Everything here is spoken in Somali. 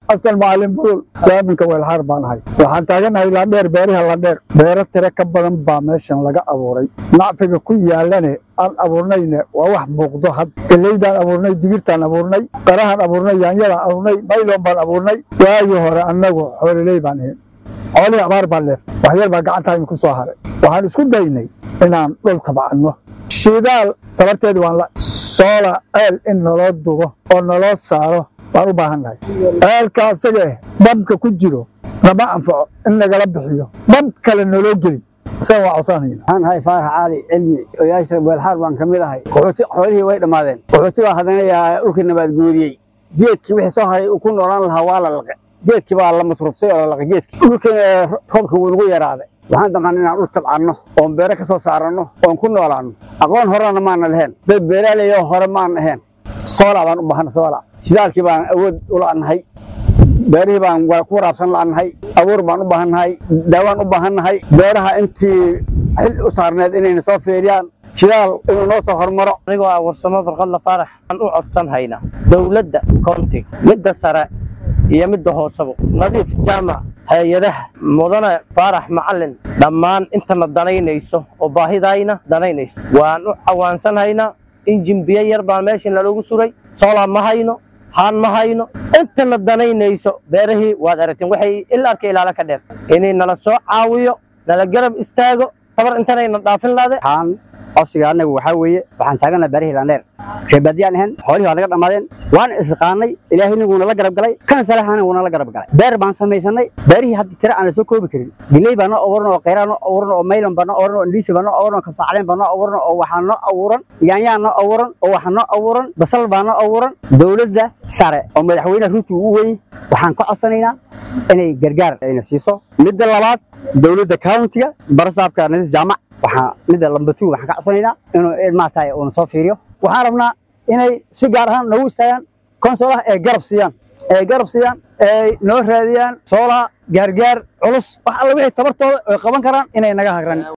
asal macalin budul jaaminka weelxaar baan ahay waxaan taaganahay laandheer beeriha laandheer beero tiro ka badan baa meeshan laga abuuray nacfiga ku yaalane aan abuurnayne waa wax muuqdo had geleydaan abuurnay digirtaan abuurnay qarahaan abuurnay yaanyadaan abuurnay mayloon baan abuurnay waagii hore annagu xooliley baan ahayn xoolihii abaar baa leeftay waxyar baa gacantaynu ku soo haray waxaan isku daynay inaan dhul tabcanno shidaal tabarteedii waan la soola ceel in naloo dubo oo naloo saaro waan u baahan nahay ceelka asaga eh bamka ku jiro nama anfaco in nagala bixiyo bam kale naloo geli isaga waa codsanayna waxaan ahay faarax caali cilmi oyaasha weelxaar baan ka mid ahay qaxooti xoolihii way dhammaadeen qaxooti baa haddana yaa dhulkii nabaad guuriyey geedkii wixii soo haray uu ku noolaan lahaa waa la laqe geedkii baa la masruuftay oo la laqe geedkii dhulkiina roobka wuu nagu yaraaday waxaan damcan inaan dhul tabcanno oon beere ka soo saaranno oon ku noolaanno aqoon horena maana lahayn dad beeraaley oo hore maan ahayn soola baan u baahana soola shidaalkii baan awood u la'nahay beerihii baan ku waraabsan la'nahay abuur baan u baahannahay daawaan u baahannahay beeraha intii xil u saarneed inayna soo feeriyaan shidaal inuu noo soo hormaro anigoo ah warsamo farqadla faarax aan u codsan haynaa dowladda koontiga midda sare iyo midda hooseba nadiif jaamac hay-adaha mudane faarax macalin dhammaan intana danaynayso oo baahidayna danaynayso waan u cawaansan haynaa injin biyo yar baan meesha naloogu suray soolaa ma hayno haan ma hayno intana danaynayso beerahii waad aragteen waxay ilaa arka ilaala ka dheer inay nala soo caawiyo nala garab istaago tabar intanayna dhaafin laade waxaan codsiga anagu waxaa weeye waxaan taagana beerihii laandheer reebaadiyaan ahayn xoolihii waa naga dhammaadeen waan isqaanay ilaahay niguuna la garab galay kan salaxana wuuna la garab galay beer baan samaysanay beerihii hadda tira aan la soo koobi karin giley baa noo abuuran oo khayraa noo abuuran oo maylan baa noo abuuran oo indhiisi baa noo abuuran oo kasaacleen baa noo abuuran oo waxaa noo abuuran yaanyaa noo abuuran oo waxaa noo abuuran basal baa noo abuuran dowladda sare oo madaxweyne runtii u weyn waxaan ka codsanaynaa inay gargaar ayna siiso midda labaad dowladda countiga barasaabka nadiis jaamac waxaa midda lambatu waxaan ka codsanaynaa inuu maaragtay uuna soo fiiriyo waxaan rabnaa inay si gaar ahaan noogu istaagaan konsolaha ee garab siiyaan ee garab siiyaan ee noo raadiyaan soolaha gaargaar culus wax alla wixii tabartooda ay qaban karaan inay naga hagran